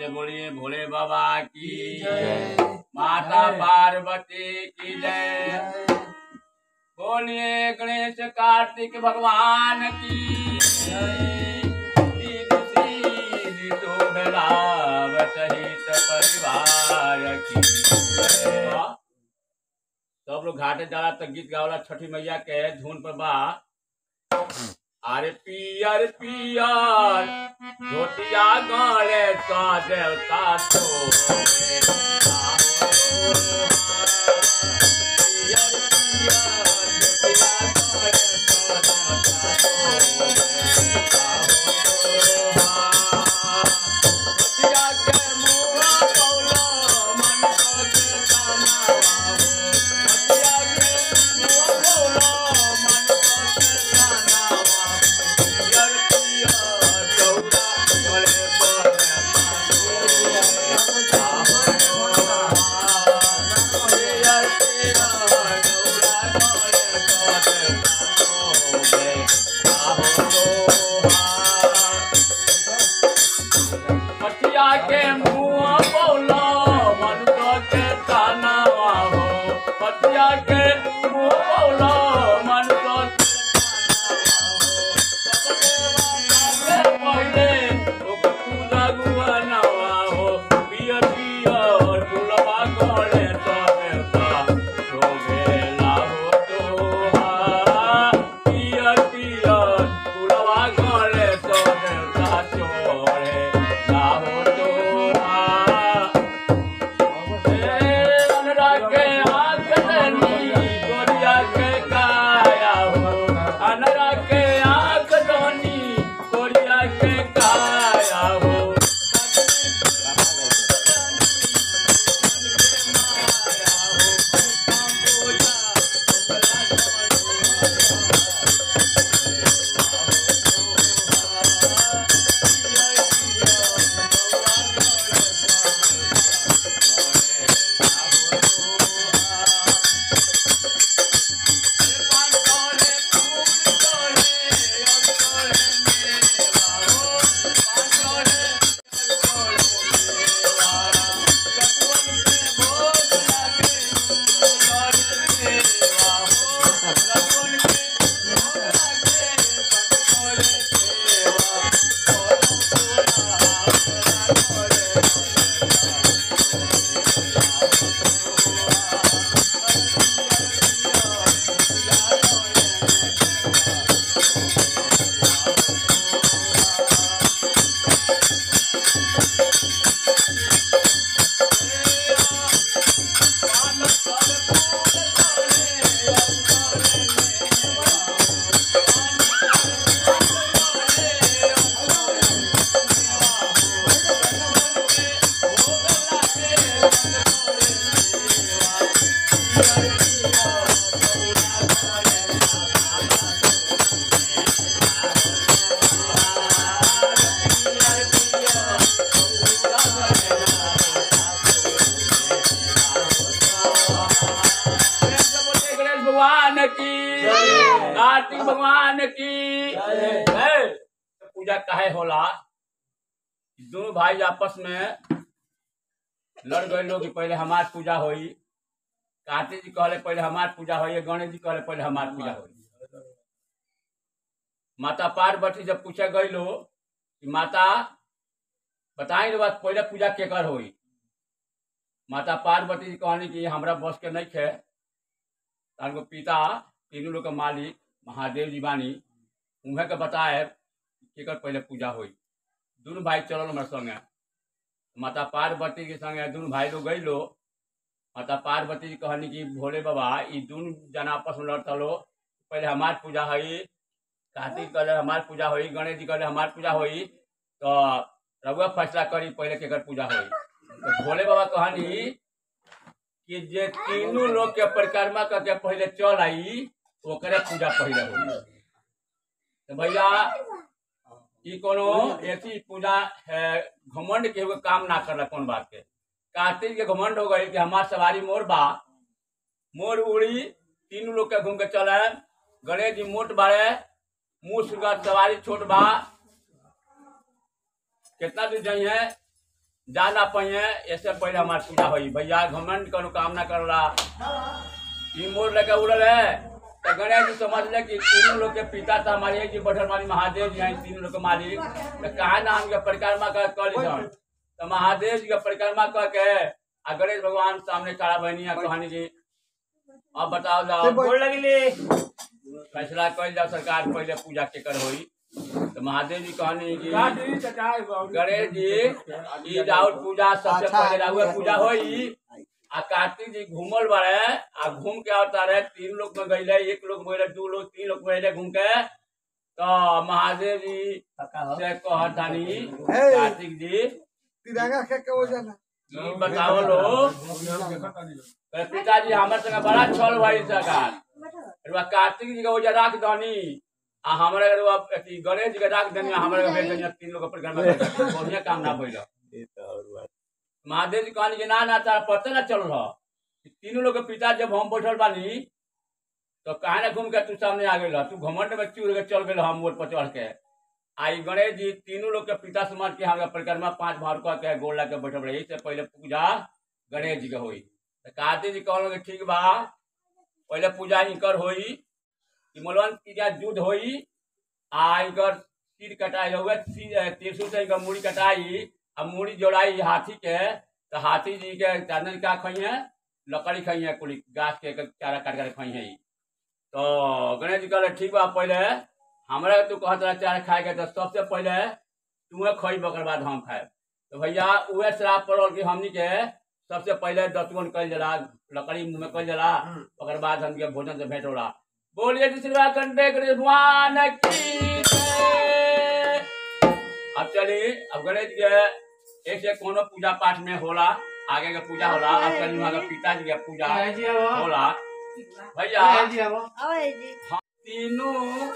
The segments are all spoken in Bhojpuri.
से बोलिए भोले बाबा की जय। माता जय। पार्वती की जय बोलिए गणेश कार्तिक भगवान की दीन सीधी शोभलाभ सहित परिवार की जय। सब लोग घाटे जाला तो गीत गावला छठी मैया के धुन पर बा अरे पियर पियर धोतिया गले का देवता तो पटिया के मुंह बोलो मनुष्य के ताना हो पटिया के मुंह बोलो मनुष्य के ताना हो पहले ओकर पूजा गुआनवा हो पियर पियर गुलवा गले तो देवता शोभेला हो तोहा पियर पियर गुलवा गले तो देवता शोभे ला हो तोहा अनुरागे आंख धनी गोरिया के काया हो अनुरागे आंख धनी गोरिया के काया हो गणेश भगवान की जय। कार्तिक भगवान की जय। जय। तो पूजा काहे होला दोनों भाई आपस में लड़ गए लोग कि पहले हमार पूजा होई कार्तिक जी कहले पहले हमार पूजा होई गणेश जी कहले पहले हमार पूजा होई माता पार्वती जब पूछे गई लो कि माता बताई लो बात पहले पूजा केकर होई माता पार्वती जी कहनी कि हमरा बस के नहीं खे तार पिता तीनों लोग के मालिक महादेव जी बानी उन्हें के बताए केकर पहले पूजा होई दोनों भाई चलल हमारे संगे माता पार्वती के संगे दोनों भाई लोग गई लो माता पार्वती जी कहनी कि भोले बाबा ई दोनों जना आपस में लड़ता लो पहले हमार पूजा होई कार्तिक कहले हमार पूजा होई गणेश जी कहले हमार पूजा होई तो रघुआ फैसला करी पहले केकर पूजा होई तो भोले बाबा कहनी कि जे तीनों लोग के परिक्रमा करके पहले चल आई ओकरे पूजा पहले होई तो भैया ई कोनो ऐसी पूजा है घमंड के एगो काम ना करला कौन बात के कार्तिक के घमंड हो गई कि हमार सवारी मोर बा मोर उड़ी तीनों लोग के घूम के चले गणेश जी मोट बाड़े मुँह सुगर सवारी छोट बा कितना दूर जाई है जा ना पाइए ऐसे पहले हमार पूजा होई भैया घमंड करो काम ना करला ई मोर लेके उड़ल है तो गणेश जी समझ ले कि तीनों लोग के पिता था हमारे जी बढ़ल मानी महादेव जी हैं तीनों लोग के मालिक तो कहा ना हमके परिक्रमा कर कर लीधन तो महादेव जी के परिक्रमा कर के आ गणेश भगवान सामने खड़ा बहनी आ कहानी जी अब बताओ जाओ गोड़ लगले फैसला कल जाओ सरकार पहले पूजा के कर होई तो महादेव जी कहनी कि गणेश जी ई राउर पूजा सबसे अच्छा, पहले राउर पूजा होई आ कार्तिक जी घूमल बारे आ घूम के आवता रहे तीन लोग में गईले एक लोग में गईले दू लोग तीन लोग में गईले घूम के तो महादेव जी से कहतानी कार्तिक जी तिरंगा के के वजन ई बताओ लो अरे पिताजी हमर संगे बड़ा छल भाई सरकार रुआ कार्तिक जी के वजह राख दनी आ हमरा रुआ अथी गणेश जी के राख दनी आ हमरा के भेज दनी तीन लोग पर घर में बढ़िया काम ना भइल महादेव जी कहनी कि ना ना तारा पता ना चल रहा तीनों लोग के पिता जब हम बैठल बानी तो कहा ना घूम के तू सामने आ गई तू घमंड में चूर के चल गए हम मोड़ पर चढ़ के आई गणेश जी तीनों लोग के पिता समाज के हमारे परिक्रमा पांच भार कह के गोल लगा के बैठल रही से पहले पूजा गणेश जी के हुई तो कार्तिक जी कहल कि ठीक बा पहले पूजा इनकर होई कि मोलवन की युद्ध होई आ इनकर सिर कटाई हुए त्रिशूल से इनकर मूड़ी कटाई आ मूड़ी जोड़ाई हाथी के तो हाथी जी के चांदन का खई है लकड़ी खई है कुली गाछ के चारा काट कर खई है ई। तो गणेश जी कहले ठीक बा पहले हमरा तू कहत रहा चारा खाए के तो सबसे पहले तुम्हें खई ओकर बाद हम खाए तो भैया उहे श्राप पड़ल कि हमनी के सबसे पहले दतुअन कल जला लकड़ी मुंह में कल जला ओकर बाद हमके भोजन से भेंट होला बोलिए जी श्री कंटे भगवान की जय। अब चलिए अब गणेश जी के एक से कोनो पूजा पाठ में होला आगे के पूजा होला अब चलिए वहाँ के पिताजी के पूजा होला भैया तीनों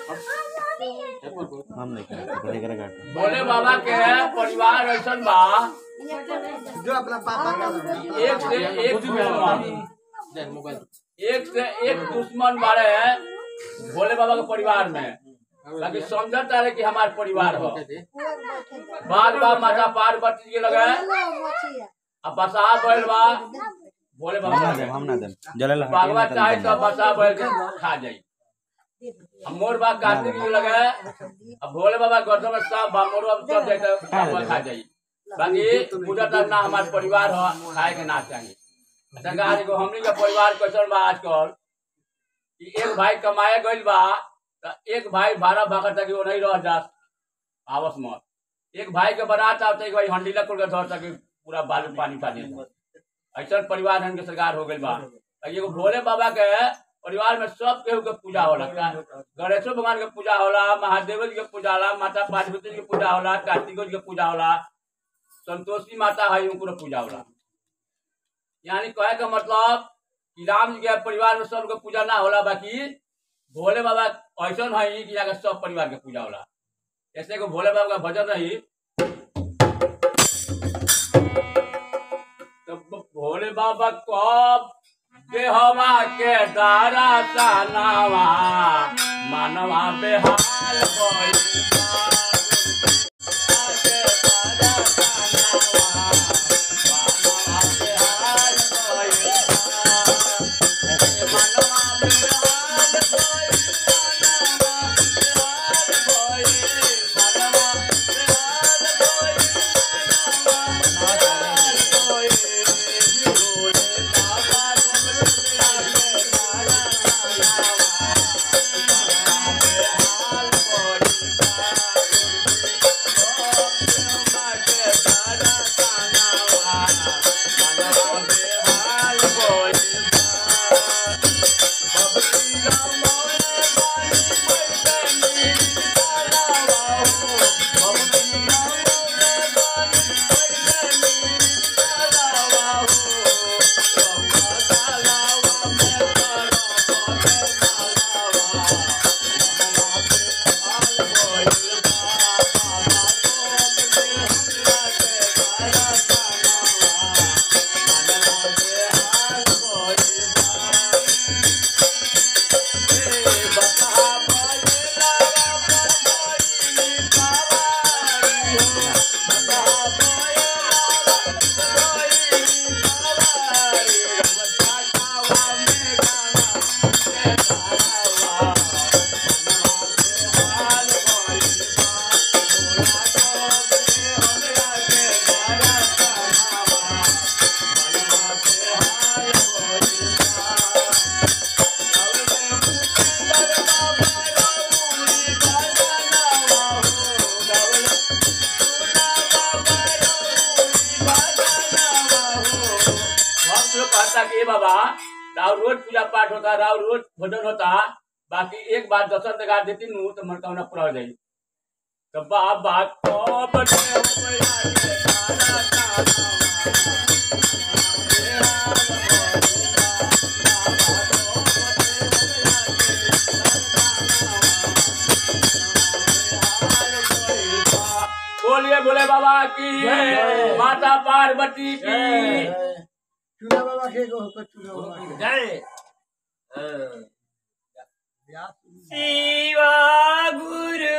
हम नहीं करेंगे करेगा काट भोले बाबा के परिवार ऐसा बा जो अपना पापा का लगा। एक से एक दुश्मन एक से एक दुश्मन बारे भोले बाबा के परिवार में ताकि समझता रहे कि हमारे परिवार हो बाद बा माता पार्वती जी के लगे अब बसा बैल बा भोले हम बाबा ना के दे हम ना दे जलेला बागवा चाहे तो बसा बैल के खा जाई अब मोर बा कार्तिक जी लगे अब भोले बाबा गर्दन में सब बा मोर बाबा सब जाए तो बागवा खा जाई बाकी पूजा तक ना हमारे परिवार हो खाए के ना चाहिए अच्छा गाड़ी को हमनी के परिवार कैसन बा आजकल कि एक भाई कमाए गइल बा तो एक भाई भाड़ा भागर तक वो नहीं रह जा आवस में एक भाई के बनाता होता एक भाई हंडीला खोल के धर तक पूरा बालू पानी पानी ऐसा परिवार हमके सरकार हो गइल बा तो एगो भोले बाबा के परिवार में सब केहू के पूजा होला गणेशो भगवान के पूजा होला महादेव जी के पूजा होला माता पार्वती जी के पूजा होला कार्तिको जी के पूजा होला संतोषी माता है उनको पूजा होला यानी कहे का मतलब कि राम जी के परिवार में सबके पूजा ना होला बाकी भोले बाबा ऐसा है कि यहाँ के सब परिवार के पूजा होला ऐसे को भोले बाबा का भजन रही तो भोले बाबा कब देहवा के दारा सानावा मानवा बेहाल भइल बा। के दारा सानावा, मानवा बेहाल भइल बा। मानवा बेहाल भइल, मानवा बेहाल भइल, मानवा बेहाल भइल, मानवा बेहाल भइल। भोले बाबा घुमरू आगे दारा सानावा, मानवा बेहाल भइल बा। भक्त लोग कहता कि "ए बाबा राव रोज पूजा पाठ होता राव रोज भोजन होता बाकी एक बार दर्शन दिखा देती नू तो मनोकामना पूरा हो जाई तो बाबा को बटे हो मैया के काना काना बोलिए बोले बाबा की जय। माता पार्वती की चूना बाबा के को को चूना बाबा के जय व्यास शिवा गुरु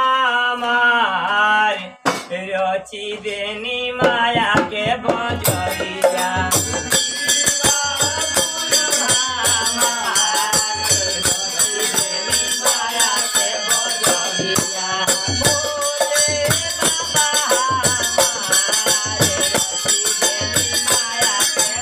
हमार रची देनी माया के बजरिया शिवा गुरु हमार रची देनी माया के बजरिया बोले बाबा हमार रची देनी माया के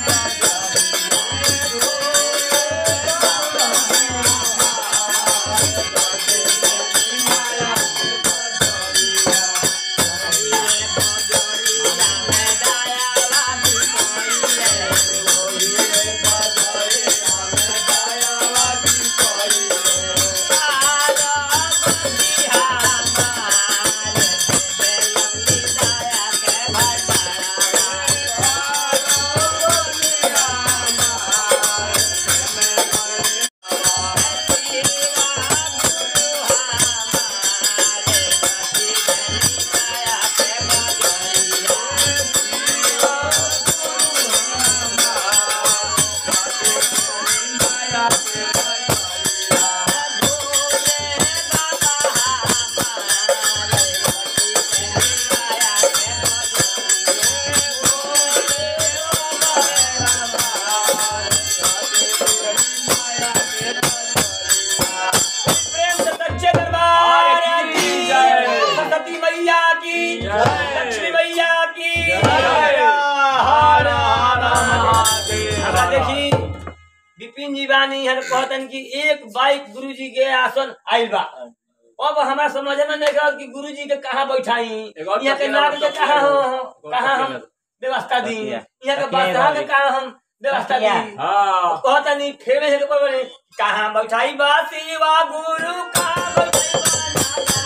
प्रेम से सच्चे दरबार की जय। सरस्वती मैया की जय। लक्ष्मी मैया की हर हर महादेव हमरा देखी विपिन जी बानी हर कहतन कि एक बाइक गुरु जी के आसन आइल बा अब हमरा समझ में नहीं गल कि गुरु जी के कहाँ बैठाई एगो और यहाँ के तकिया नाग के तकिया कहाँ एगो। हम कहाँ हम व्यवस्था दी तकिया। यहाँ के तकिया बादशाह के वाली। कहाँ हम व्यवस्था दी तकिया। हाँ कहता नहीं फेरे से कोई बोले कहाँ बैठाई बा शिवा गुरु कहाँ बैठाई बा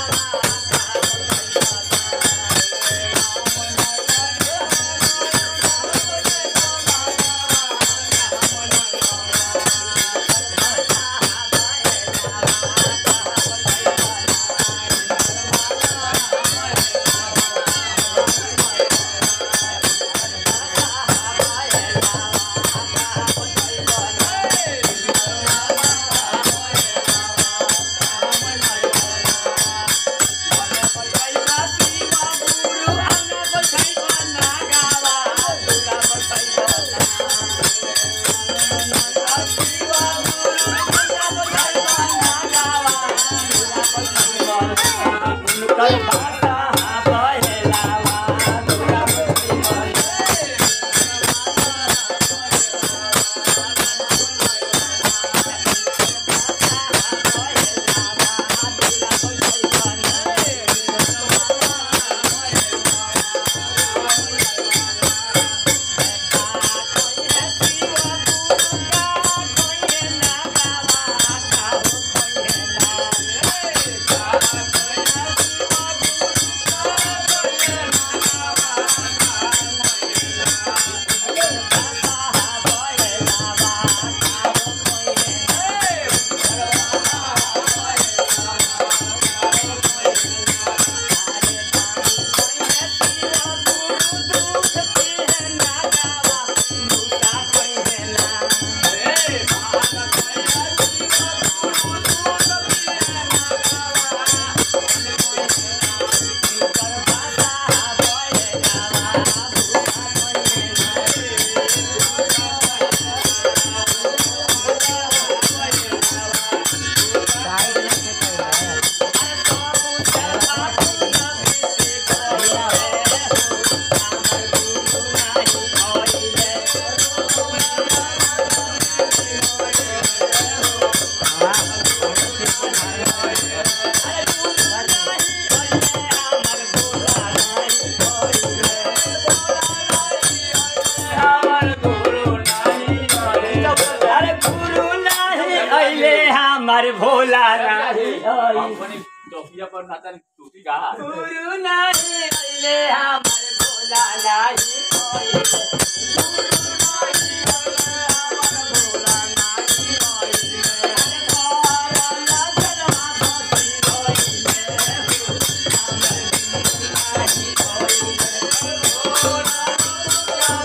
भोला नाही आई अपनी टोपिया पर नाता टोपी का गुरु नाही आइले हमर भोला नाही आइले गुरु नाही आइले हमर भोला नाही आइले अरे भोला जलवा बसी आइले हमर गुरु नाही आइले भोला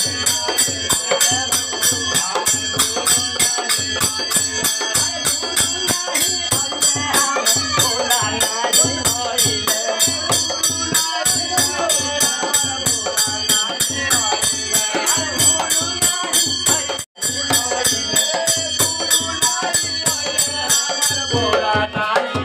भोला नाही आइले बोला नाही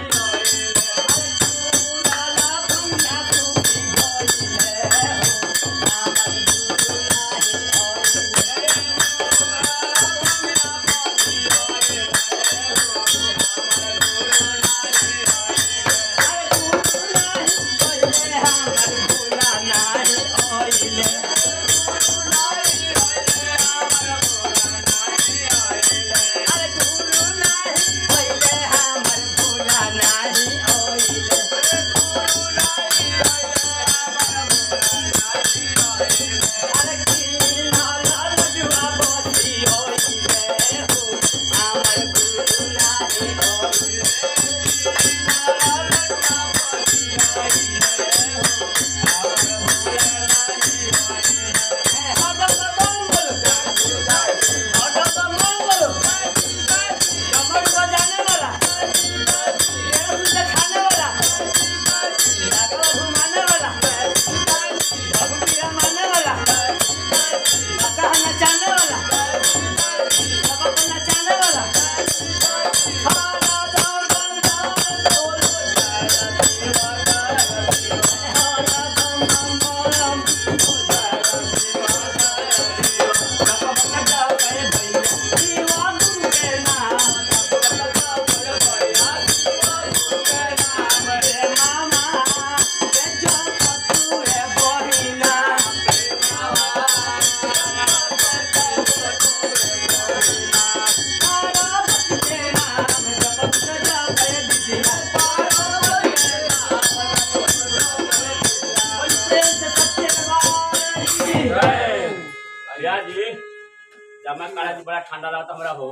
भैया जी जमा काला जी बड़ा ठंडा रहता हमरा हो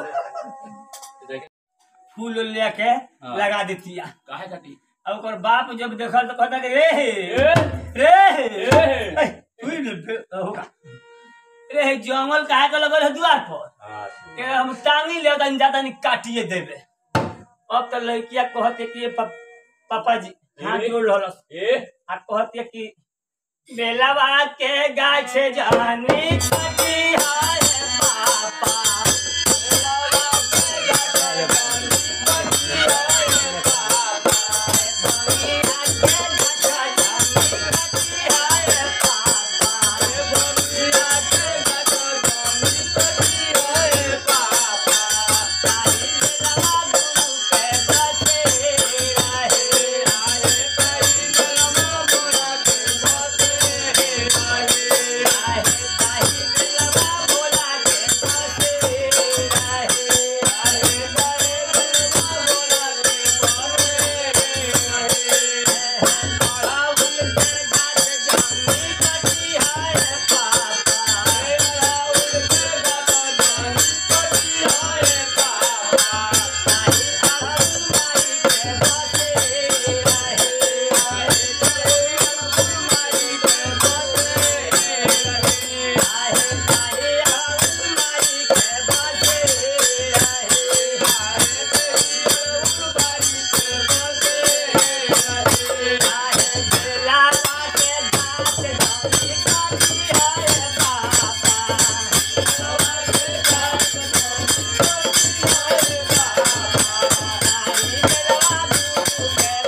फूल उल लेके हाँ। लगा देती है काहे खाती अब ओकर बाप जब देखल तो कहता कि रे ए, रे ए। ए, उई ले, बे- होगा रे जंगल काहे के लगल है द्वार पर के हम टांगी ले तनी जाता नहीं काटिए देबे अब तो लड़किया कहते कि ये पप, पापा जी हाथ ए। जोड़ रहलस ए आ कहते कि बेलवा के गाछ जवानी कटी हाय पापा बेलवा के गाछ जवानी कटी हाय पापा बनिया के गाछ जवानी कटी हाय पापा बनिया के गाछ जवानी कटी हाय पापा ताई बेलवा गुरु के बसे रहे आए ताई बेलवा मोरा के बसे रहे आए ताई बेलवा मोरा के बसे रहे आए ताई बेलवा मोरा के बसे रहे बड़ा उल के गाछ जानी कटी हाय पापा बड़ा उल के गाछ जानी कटी हाय पापा ताई अरहर माई के बसे रहे आए ताई अरहर माई के बसे रहे आए ताई अरहर माई के बसे रहे आए ताई अरहर माई के बसे रहे आए बेला के गाछ जानी काटी हाय पापा बेला के गाछ जानी काटी हाय पापा आई बेलवा गुरु के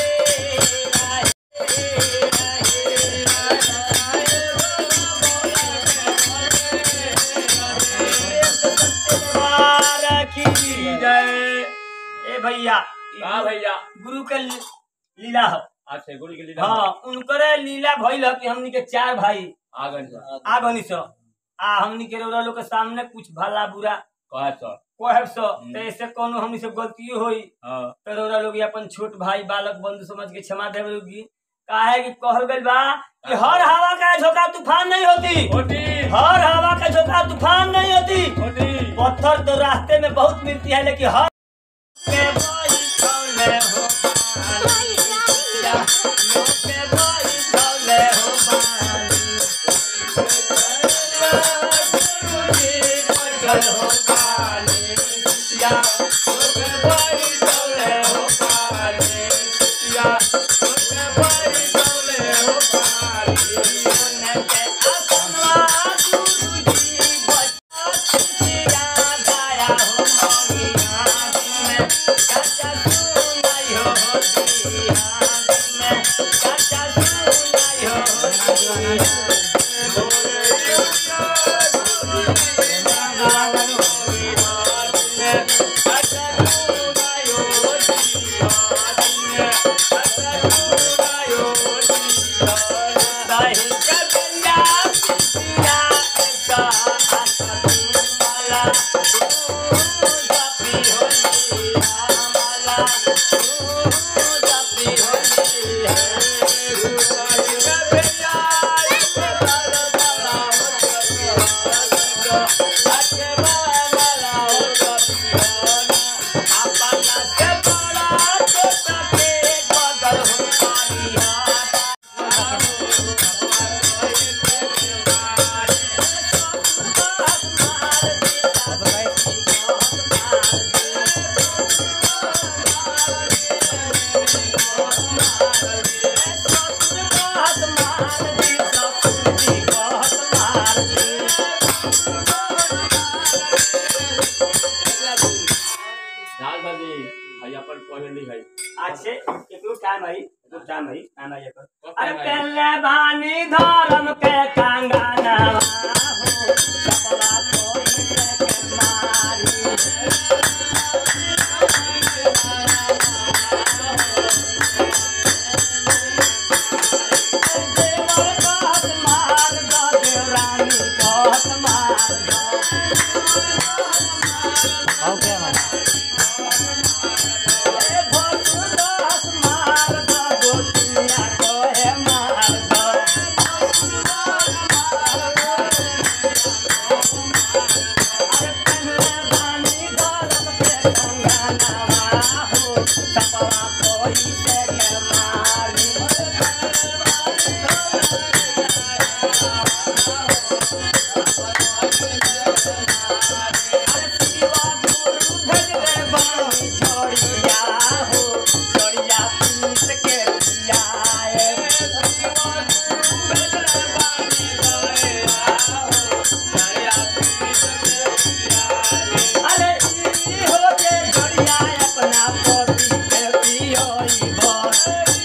बसे रहे जय ए भैया का भैया गुरु के ली- लीला हो आज से गुरु के लीला हाँ उनकरे लीला भइल ह कि हमनी के चार भाई आ गए सर आ गनी सो आ हमनी के रउरा लोग के सामने कुछ भला बुरा कहे सर कहब सो तो ऐसे कोनो हमनी से गलती होई हाँ तो रौरा लोग अपन छोट भाई बालक बंधु समझ के क्षमा देवे लोगी काहे कि कहल गइल बा कि हर हवा का झोंका तूफान नहीं होती होती हर हवा का झोंका तूफान नहीं होती होती पत्थर तो रास्ते में बहुत मिलती है लेकिन हर के बैठौले हो बानी, या लो के बैठौले हो बानी। गुरुजी बैठल हो बानी, या लो के बैठौले हो बानी, या लो के बैठौले हो बानी। सोने के आसनवा गुरुजी बैठल लाल भाजी भाई अपन पहली है अच्छे एकरो टाइम है एकरो टाइम है टाइम है एकर कब अरे time है? पहले बानी धर्म के कंगना हो सपना कोई के मारी देवर कहत मार दो देवरानी कहत मार दो ए भोसु दास मार दो गोतिया कोहे मार दो अरे पहले बानी धर्म के कंगनवा हो सपना कोई से के मारी अरे शिवा गुरु भेज दे बानी छोड़िया हो छोड़िया पीस के पियाए अरे ई हो जे छोड़िया अपना पोती के पियोई बस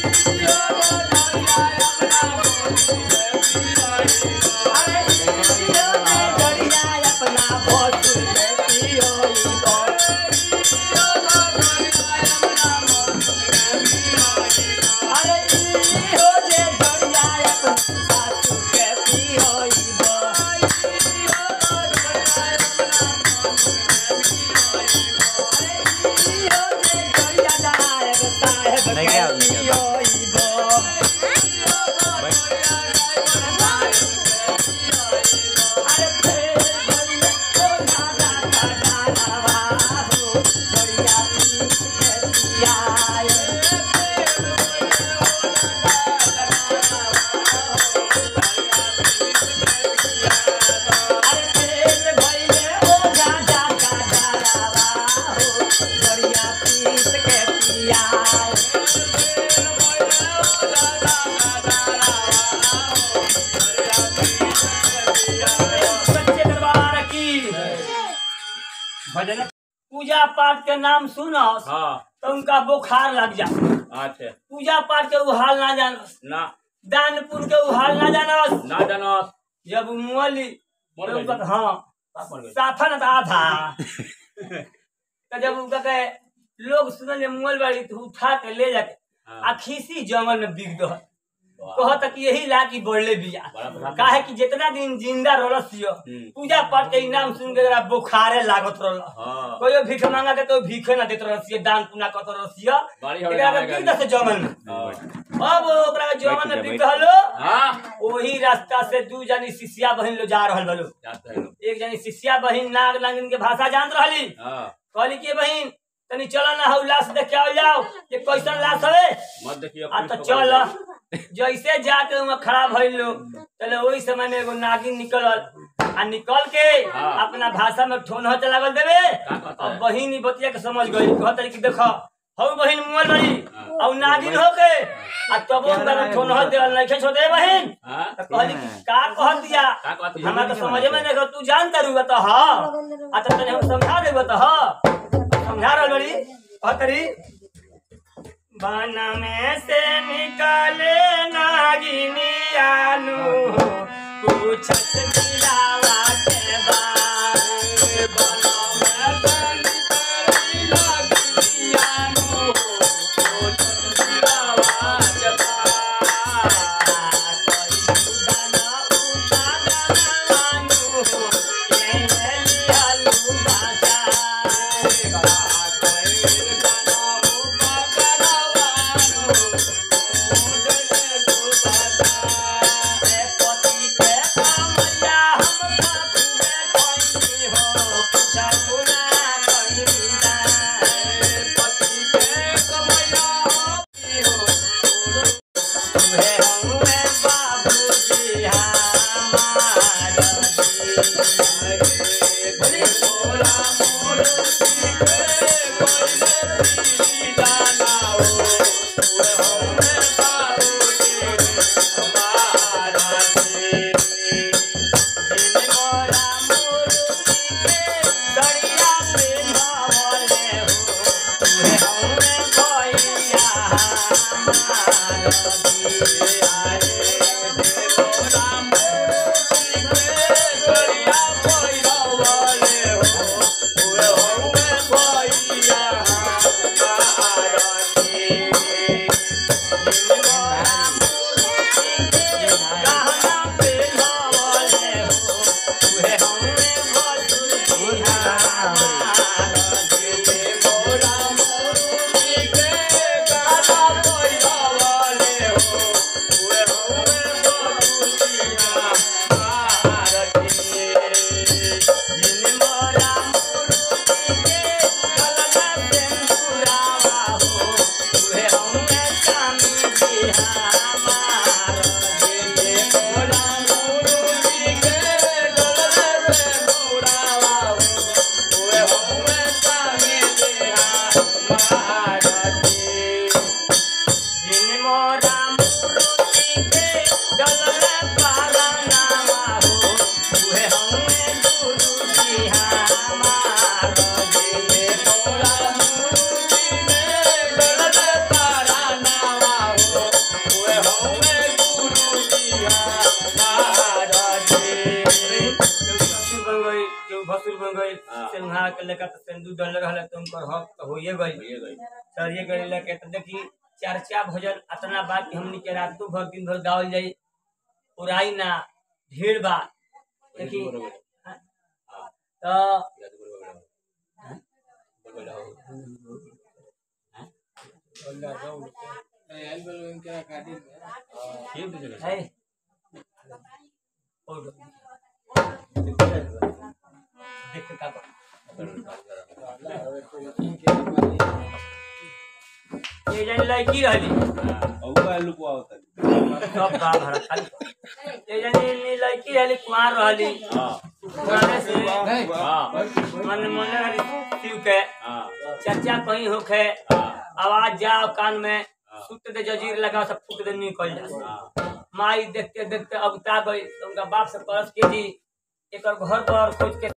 अरे ई हो जे छोड़िया अपना पोती के पियोई बस अरे ई हो जे छोड़िया अपना सासू के पियोई बस नहीं क्या होने क्या? सच्चे दरबार की भजन पूजा पाठ के नाम सुनो हाँ तो उनका बुखार लग जा अच्छा पूजा पाठ के उ हाल ना जानस ना दान पुण्य के उ हाल ना जानस ना जानस जब मुअली मर तो गई। उनका हाँ का पड़ गई? साफा ना था आधा तो जब उनका के लोग सुनल जे मुअल बाड़ी तो उठा के ले जाके हाँ। आ खीसी जंगल में बिक दो कह तक यही ला की बढ़ले बिया बड़ा प्रधान काहे कि जितना दिन जिंदा रहलसियो हम्म। पूजा पाठ के इनाम सुन के जरा बुखारे लागत रहल हाँ कोई भीख मांगा के कोई भीखे ना देत रहलसियो दान पुण्य करत रहलसियो बाड़ी हवे एकरा गावे के गाड़ी। बीत से जमन में हाँ। अब ओकरा के जमन में बैठ जा, बीत हलो हाँ वही रास्ता से दू जनी शिष्या बहिन लो जा रहल बलो जाते हैं लोग। एक जनी शिष्या बहिन नाग नागिन के भाषा जानत रहली हाँ कहली कि बहिन तनी चलो ना हौ लाश देखे आओ जाओ ये कैसन लाश हवे मत देखिए आ तो चल जैसे जाके वहाँ खड़ा भइल लोग चले वही समय में एगो नागिन निकलल आ निकल के हाँ। अपना भाषा में ठोन होते लागल देवे का कहता और है? बहिन ई बतिया के समझ गई कहत रही कि देखो हौ बहिन मुअल बड़ी हाँ। और नागिन हो के आ तब उनका ठोन हो देवल नहीं खेच होते बहिन हाँ तो कहली कि का कह दिया का कहत है? हमरा तो समझे में नहीं तू जानता रहू तो हाँ आ तो तने हम समझा देबो तो हाँ समझा रहल बड़ी कहत रही बन में से निकाले नागिनी आलू पूछत दिलावा के बारे बन में से निकाले नागिनी आलू पूछत दिलावा के भसुर बन गई हाँ। से वहाँ के लेकर तो सिंदूर डल रहल तो उनकर हक तो होइए गई ये गई सर ये गई लेके तो देखी चर्चा भजन अतना बात कि हमनी के रातों भर दिन भर गावल जाई उड़ाई ना ढेर बात देखी तो है और देख का ये जन लड़की रहली सब बा भरा खाली ये जन ये लड़की रहली कुमार रहली कुमारे से मन मन रहली शिव के चर्चा कहीं होखे आवाज जाओ कान में सुत दे जजीर लगा सब फूट दे निकल जा माई देखते देखते अगता गई तो उनका बाप से परस के जी एक घर पर खोज के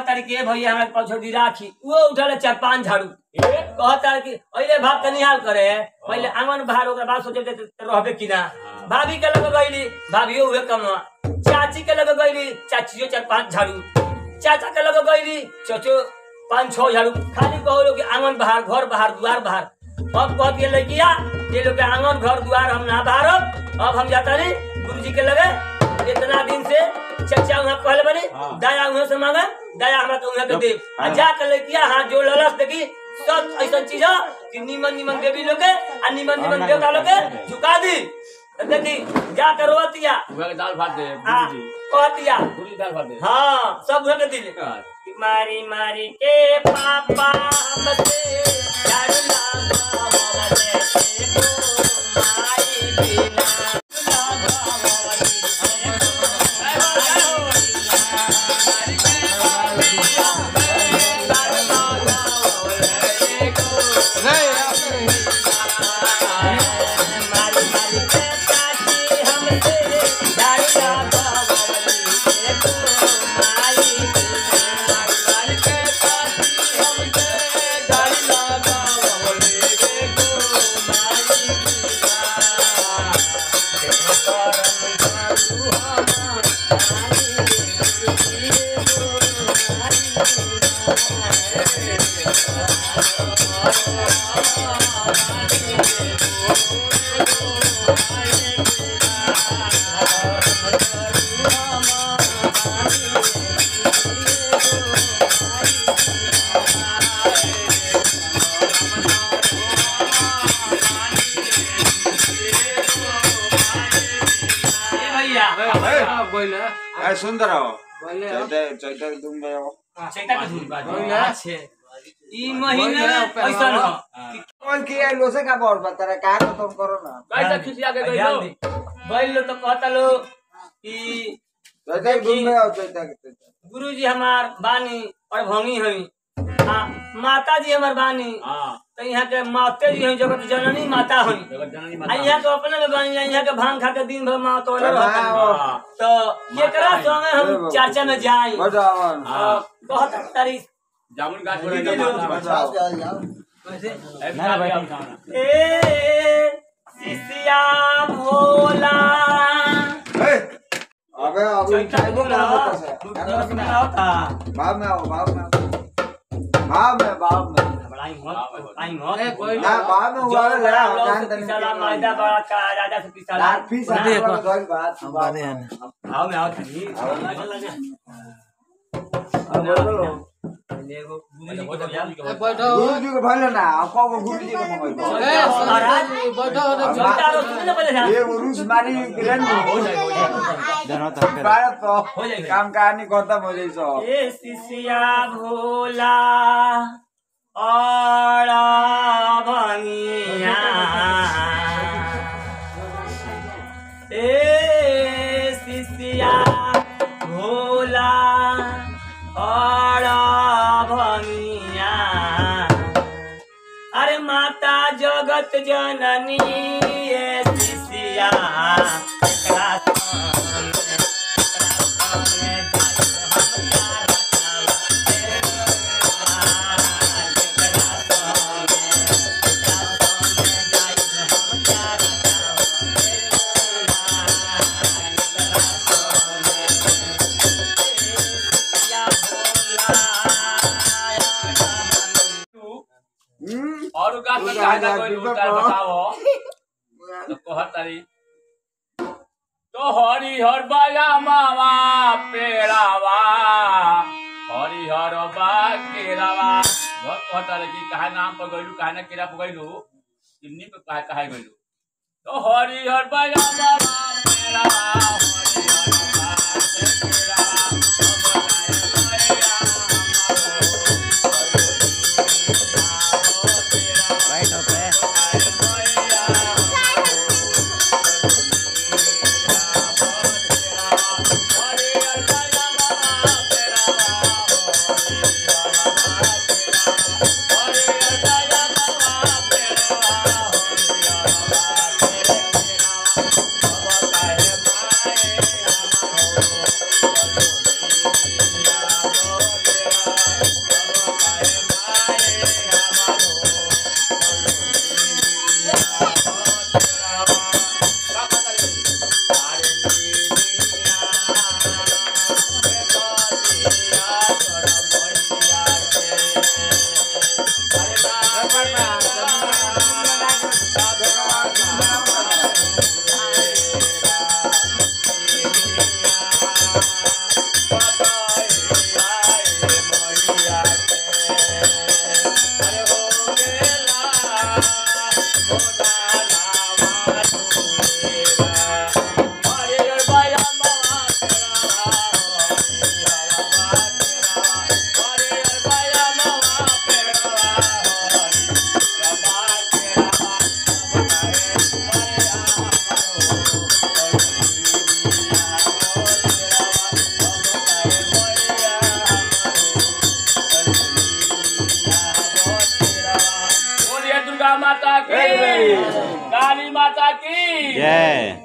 तारी के भैया हमरा पछोड़ी राखी वो उठले चार पांच झाड़ू ए कहता कि अरे भात कनिहाल करे पहले आंगन बाहर ओकरा बाद सोचे ते रहबे कि ना भाभी के लगे गईली भाभियो हुए कमवा चाची के लगे गईली चाचियो चार पांच झाड़ू चाचा के लगे गईली चचो पांच छह झाड़ू खाली कहो लोग कि आंगन बाहर घर बाहर द्वार बाहर अब कहती है लड़किया ये लोग के आंगन घर द्वार हम ना बाहर अब हम जाता नहीं गुरु जी के लगे इतना दिन से चचा वहाँ कहले बनी हाँ। दया वहाँ से मांगे दया हमरा के वहाँ के दे आ जा के लड़किया हाथ जोड़ ललस देखी सब ऐसा चीज है कि निमन निमन देवी लोग के आ निमन निमन देवता लोग के झुका दी तो देखी जा कर रोतिया उहे के दाल भात दे आ गुरुजी कहतिया गुरुजी दाल भात दे हाँ सब वहाँ के दिले हाँ। कि मारी मारी के पापा हमसे झाड़ू लगावले से को माई बिना लगावले से को माई मारी मारी के चाची हमसे झाड़ू लगावले से को माई बिना ए भैया ए सुंदर हो चैते चैते तुम गए हो चैता के धुन अच्छे ई महीने ऐसा न कौन किया लोसे का बोल बता रहा का तो तुम करो ना कैसे खिसिया के गइलो ध्यान दी बैल लो तो कहता लो कि चैते तुम गए हो चैते के चैते गुरु जी हमार बानी और भंगी हई आ माता जी हमार बानी हां तो यहाँ के माते जी हई जगत जननी माता हई जगत जननी आ माता यहाँ के अपने में बानी यहाँ के भांग खा के दिन भर माँ तो रहता हाँ। तो केकरा संगे हम चर्चा में जाई बजावन हाँ। कहता तारी जामुन गाछ पर दीदी लोग जाओ जाओ जाओ ना भाई ए शिष्या भोला ए अबे अभी चैता बोला भाव में आओ भाव में आओ भाव में भाव में बड़ाई मत आई मत ना भाव में हुआ ले लौट जान से तने पिसाला मैदा बड़ा का राजा से पिसाला यार फीस आ गई बात आओ मैं आओ थानी एगो गुरु जी को जान गुरु जी को भले ना आपको को गुरु जी को मंगाई महाराज चलता रो सुन ना पहले ये उरुस मारी गिरन हो जाए हो जाए भारत तो हो जाएगा। काम कहानी खत्म हो जाई सो ए शिष्या भोला और भंगिया ए शिष्या भोला और भंगिया अरे माता जगत जननी ए शिष्या एकरा संग हम्म और गाछ पर तू काहे जा, ना कोई तू तो उतार कह। बताओ तो कहत तारी तो हरि हर बाया मावा पेड़ावा हरि हर बा केरावा बहुत कहत तारे कि काहे नाम पर गइलू काहे ना केरा पर गइलू चिन्नी पे काहे काहे गइलू तो हरि हर बाया मावा पेड़ावा हरि हर बा केरावा अब गाय गया Bye. माता की जय। काली माता की जय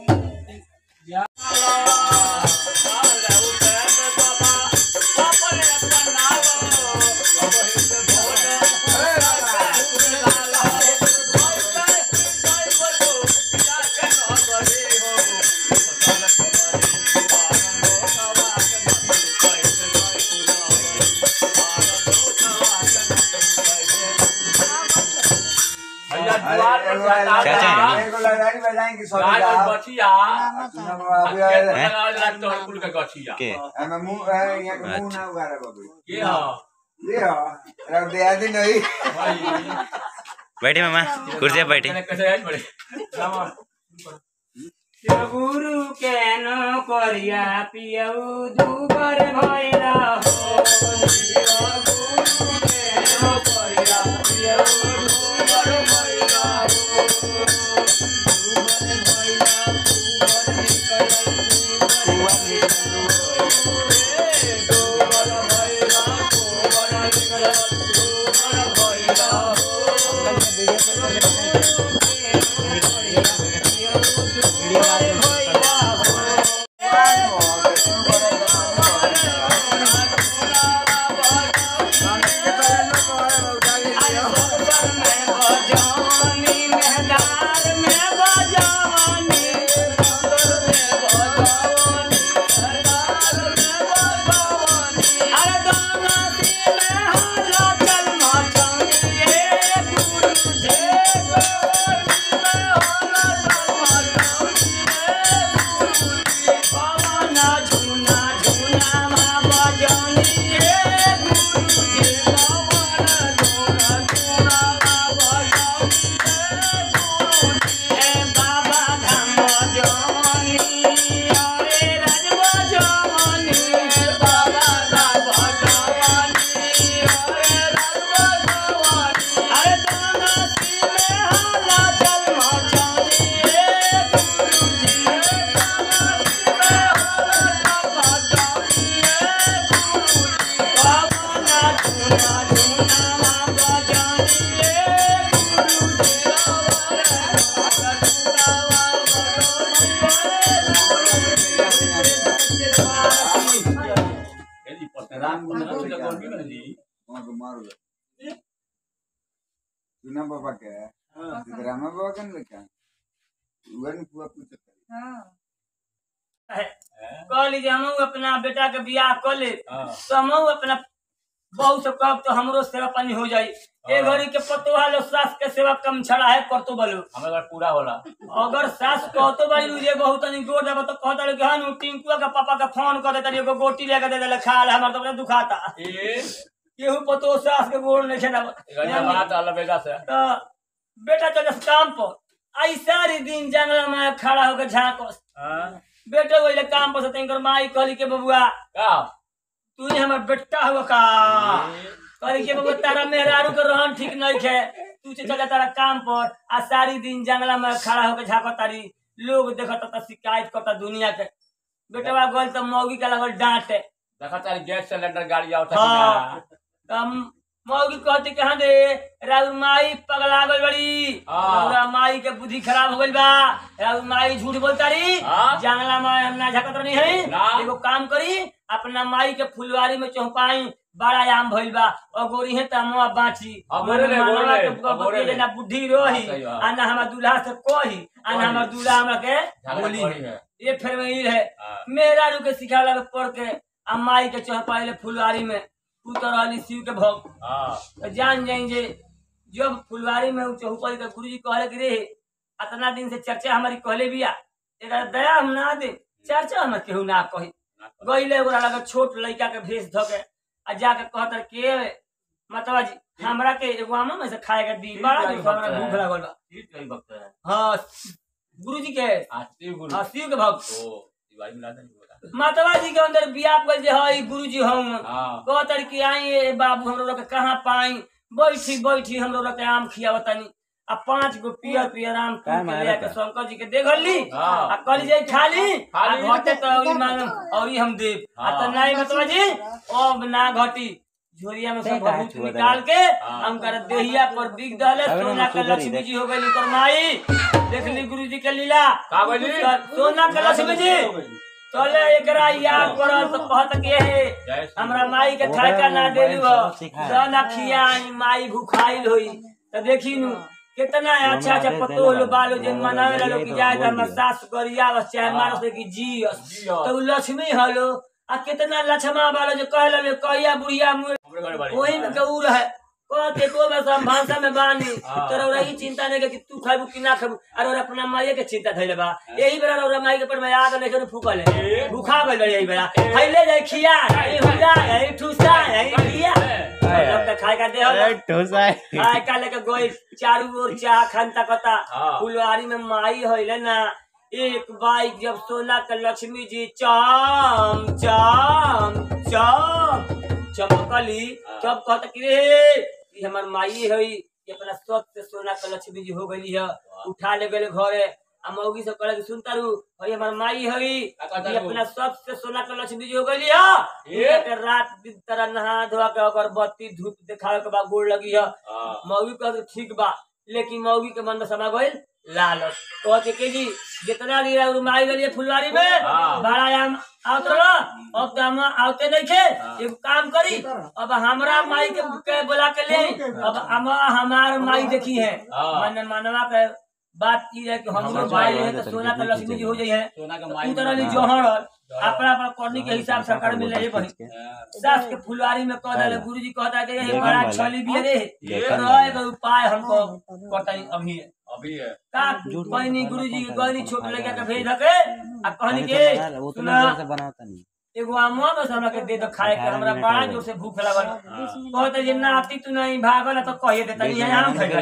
भैया द्वार पर जाता चाचा था, है एगो लड़ाई बजाएंगे सब गाय और जा बछिया सुनो बाबू खेत यार में लगावल जाला तोड़-कुल के गछिया के हमें मुंह है, यहाँ के मुंह ना उगाड़ा बाबू के ह ये हो रख दे आदि नहीं भाई बैठे मामा कुर्सी पे बैठे मैंने कैसे है बड़े गुरु के नो करिया पियऊ दुबर भैरा हो गुरु के नो करिया पियऊ दुबर भैरा हो दुबर भैरा दुबर निकल दुबर निकल रे दुबर भैरा दुबर निकल दुबर भैरा हो यदि पतराम को ना तो गर्मी में जी वहाँ को मारो सुना बाबा के सिद्धरामा बाबा के नहीं क्या उधर नहीं पूरा पूछ कह लीजिए हम अपना बेटा के बियाह कर ले हां तो हम अपना बहू से कब तो हमरो सेवा पानी हो जाई ए हाँ। घड़ी के पतोहा लो सास के सेवा कम छड़ा है करतो बलो हमें घर पूरा होला अगर सास कहतो बारी जे बहुत तनी गोड़ देबो तो कहता रे हन टिंकुआ के पापा के फोन कर देता एगो गोटी लेके दे देले खा ले हमर तो बड़ा दुखाता ए केहू पतो सास के गोड़ नहीं खेना गजा बात अलबेगा से तो बेटा चले काम पर आई सारी दिन जंगल में खड़ा होकर झांकस हां बेटे वही काम पर से तनिकर माई कहली के बबुआ का तू ही हमर बेटा हुआ का कहली के बबुआ तारा मेहरारू के रहन ठीक नहीं खे तू से चले तारा काम पर आ सारी दिन जंगला में खड़ा होकर झांकत तारी लोग देखत त शिकायत करता दुनिया के बेटवा गल त मौगी के लगल डांटे देखा तारी गैस सिलेंडर गाड़ी आवता हाँ। तम मौगी कहती कि हाँ दे राउर माई पगला गल बड़ी हाँ। राउरा माई के बुद्धि खराब हो गइल बा राउर माई झूठ बोलता रही हाँ। जंगला में ना झकत नहीं है ना। एगो काम करी अपना माई के फुलवारी में चौपाई बड़ा आम भइल बा और गोरी है तमुआ बाची अब बोले ले, बोले ले, के अब बोले ले। ना बुद्धि रोही हाँ, सही बात। आ ना हमार दूल्हा से कही आ ना हमार दूल्हा हमरा के झगड़ा बोली करी है। ये फिर में ई है हाँ। मेरा रू के सिखाला के पढ़ के आ माई के चौपाई ले फुलवारी में तू तो रहली शिव के भक्त हां तो जान जाई जे जब फुलवारी में उ चौपाई के गुरुजी कहले कि रे अतना दिन से चर्चा हमारी कहले बिया एकरा दया हम ना दे चर्चा हम केहू ना कही गईले ओकरा लगे छोट लड़का के भेष धो के आ जाके कहत के मतवा जी हमरा के एगो आमा में से खाए के दी बड़ा दिन से हमरा भूख लागल बा ठीक कही वक्त है हाँ गुरुजी के आरती गुरु हाँ शिव के भक्त ओ दिवाली मिला दे बोला मातवा जी के अंदर बियाह कर जे हई गुरुजी हम हां कहतर कि आई ए बाबू हम लोग के कहाँ पाई बैठी बैठी हम लोग के आम खियावतनी आ पांच गो पियर पियर आम तोड़ के ले के शंकर जी के देखली हाँ। आ कल जाई खाली आ खाली। घटे तो औरी मांगम औरी हम देब आ तो हाँ। नहीं मतलब जी अब ना घटी झोरिया में ते सब काहे भभूत छुआ निकाल के हाँ। हम कर देहिया पर बिग दले अबे सोना ना के सुधरी लक्ष्मी देख। जी हो गई कर माई देख ली गुरु जी के लीला का बोली? सोना के लक्ष्मी जी चले एकरा याद करल तो कहत के है जय श्री हमरा माई के थाका ना देलू हो सब सिखाए। दाना खियाई माई भूखाइल होई तो देखी नु कितना अच्छा अच्छा पतोल बालो जे मनावे ला लोग की जाए तो हमरा सास गरिया बस चाहे मारो से की जी तो उ लक्ष्मी हलो आ कितना लक्ष्मा बालो जो कहला ले कहिया बुढ़िया मुँह हमरे घरे बाड़ी वही में गौर है कहते को में सब भाषा में बानी हाँ। तोरा रही चिंता नहीं कि तू खाबू कि ना खाबू अरे और अपना माई के चिंता धइले बा यही बेरा और माई के पर में आग नहीं करे फूकल है भूखा गइल रही यही बेरा खइले जाई खिया यही हुजा यही ठूसा यही खिया मतलब तो खाए का दे हो ठोसा है खाए का लेके गोई चारू ओर चाह खनता कता हाँ। फुलवारी में माई होइले ना एक बाइक जब सोना के लक्ष्मी जी चाम चाम चाम चमकली तब कहता कि रे ई हमर माई हई ये अपना सब से सोना के लक्ष्मी जी हो गई है उठा ले गए घरे आ मौगी से कहले कि सुन तारू हई हमर माई हई का कहता ये रू? अपना सब से सोना के लक्ष्मी जी हो गई है ये? के रात दिन तरह नहा धोआ के अगरबत्ती धूप दिखावे के बाद गोड़ लगी है हाँ मौगी कहते ठीक बा लेकिन मौगी के मन में समा गइल लालच कहते के जी जितना भी रहा माई गलिए फुलवारी में हाँ। भाड़ा आम आवत रहो अब तो हम आवते नहीं थे एगो काम करी अब हमरा माई के, के बुला के ले आई। अब हम हमार माई देखी है हाँ। मन मनवा के बात की है कि हम लोग माई है तो सोना का लक्ष्मी जी हो जाई है सोना के उ माई तरह ली जोहर अपना अपना करनी के हिसाब से कर मिले बनी सास के फुलवारी में कह दिले गुरु जी कहता कि ये देखन बड़ा वाला। छली भी रे देखन रहे का उपाय हमको बताई अभी है अभी है का कहनी गुरु जी के कहनी छोट लड़का के भेज धके आ कहनी के उतना सुना जोर से बनाता नहीं एगो आमुआ में से हमरा के दे दो खाए के हमरा बड़ा जोर से भूख लगल कहते जे नाती तू नहीं भागल तो कहिए देता ये आम खाई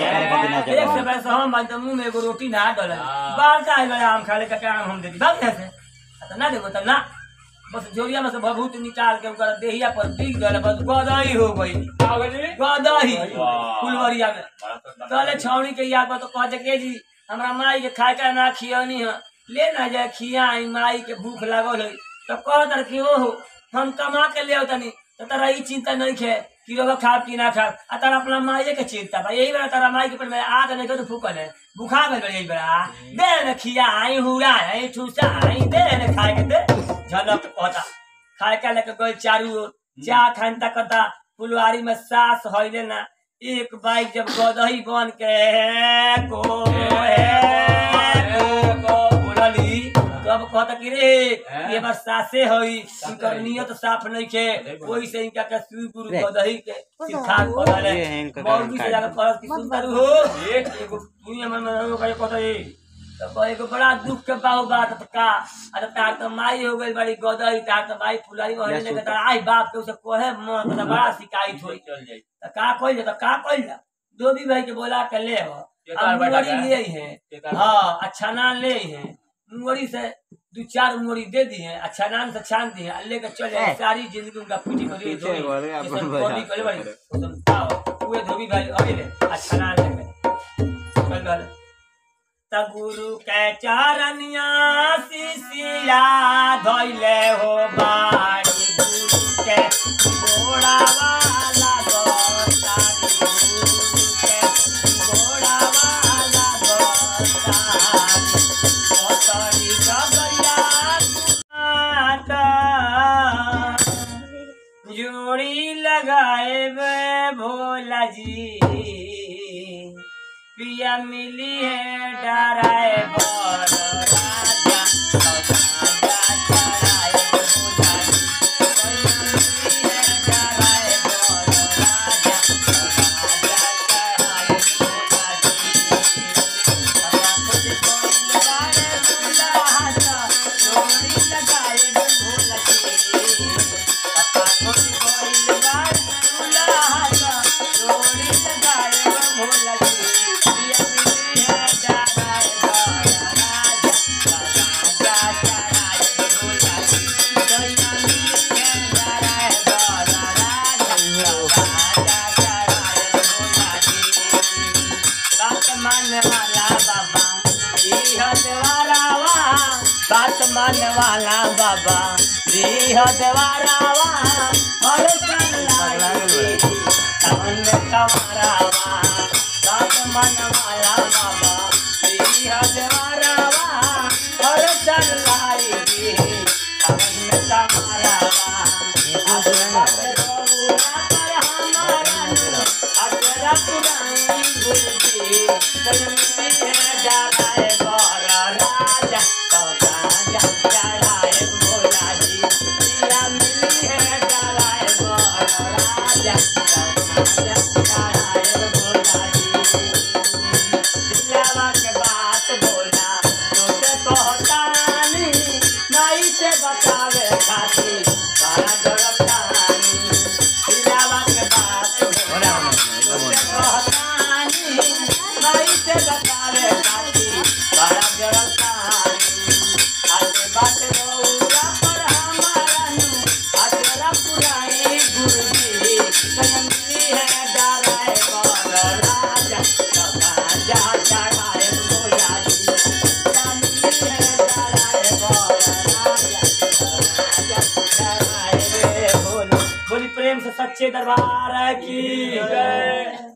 रखे एक से पैसा हम बाल तो मुंह में एगो रोटी ना डल हाँ। बाल का आइल आम खा ले का आम हम दे दी भाग यहाँ से आ तो ना देबो तो ना बस जोरिया में से भभूत निकाल के ओकर देहिया पर दिख गल बस गदही हो गई का हो गई गदही वाह। फुलवरिया में बड़ा सुंदर। कहले छौड़ी के याद पर तो कह के जी हमरा माई के खाए का ना खियनी है ले ना जाए खिया माई के भूख लागल है तो कह दर कि ओहो हम कमा के ले तनी तो तारा ई चिंता नहीं खे कि रहो खाब कि ना खाब आ तारा अपना माई के चिंता बा यही बेरा तारा माई के पर में आग नहीं तो फूकल है बुखा गल बा यही बेरा दे न खिया आई हुरा आई ठूसा आई दे न खाए के दे झलक कहता खाए का लेके गई चारू ओर चाह खान तकता फुलवारी में सास हईले ना एक बाइक जब गदही बन के को बोलली तब कहता कि रे ये बार सासे हई इनकर नियत साफ नहीं के ओही से इनका के सुई गुरु गदही के सिखा कहले ये है इनका मौगी से जाकर कहत कि सुंदर हो एक एगो तू हमर में हो गए कहता ये तो कहे एगो बड़ा दुख के बाऊ बात तो का अरे तार तो माई हो गई बड़ी गदही तार तो माई फुलाई में हने के आई बाप के उसे कहे मन तो बड़ा शिकायत होई चल जाई तो का कइल तो का कइल धोबी भाई के बोला के ले हो केतार अब बैठा मुंगरी गया? ले हैं केतार हाँ अच्छा नान ले हैं मुंगरी से दो चार मुंगरी दे दी हैं अच्छा नान से छान दी हैं लेकर चले जाए सारी जिंदगी उनका पीठी करी पीछे धोबी बोले अपन जैसे भैया। कोली कले बड़ी उसम खाओ उहे धोबी भाई अभी ले अच्छा नान ले चल गल त गुरु के चरनिया शिशिया धइले हो बाड़ी गुरु के गोड़ा वाला गोतारी गुरु के गोड़ा वाला गोतारी गोतारी गगरिया माता जोड़ी लगाए बे भोला जी पिया मिली है डराए बर राजा राजा चढ़ाए भोला जी पिया मिली है डराए बर राजा राजा चढ़ाए भोला जी बाबा खुद कोइल बारे भोला हाथा जोड़ी लगाए बे भोला जी बाबा खुद कोइल बारे भोला हाथा जोड़ी लगाए बे भोला जी पिया मिली है डराए बर राजा राजा चढ़ाए भोला जी दैया मिली है डराए बर राजा राजा चढ़ाए भोला जी बात मानने वाला बाबा यह देवारावा बात मानने वाला बाबा यह देवारावा हर चला कमरावा सात मन माया बाबा श्री हजवारावा और चल लाई दी सावन में कमरावा आशीर्वाद रघुरा पर हमारा अजरा पुराई गुरुजी कलमी है डालाए बर राजा तो राजा चढ़ाए भोला जी पिया मिली है डालाए बर राजा तो राजा चढ़ाए भोला जी दिलावा के बात बोला तोसे कहतानी माई से बचावे खातिर सारा जगतानी दिलावा के बात बोला तोसे कहतानी माई से बचावे खातिर सारा जगतानी आते बात रौरा पर हमारा नु अचरा पुराई गुरुजी कयंती है डाराए बर राजा राजा चढ़ाए भोला जी जानती है डाराए बर राजा राजा चढ़ाए रे भोला बोली प्रेम से सच्चे दरबार की जय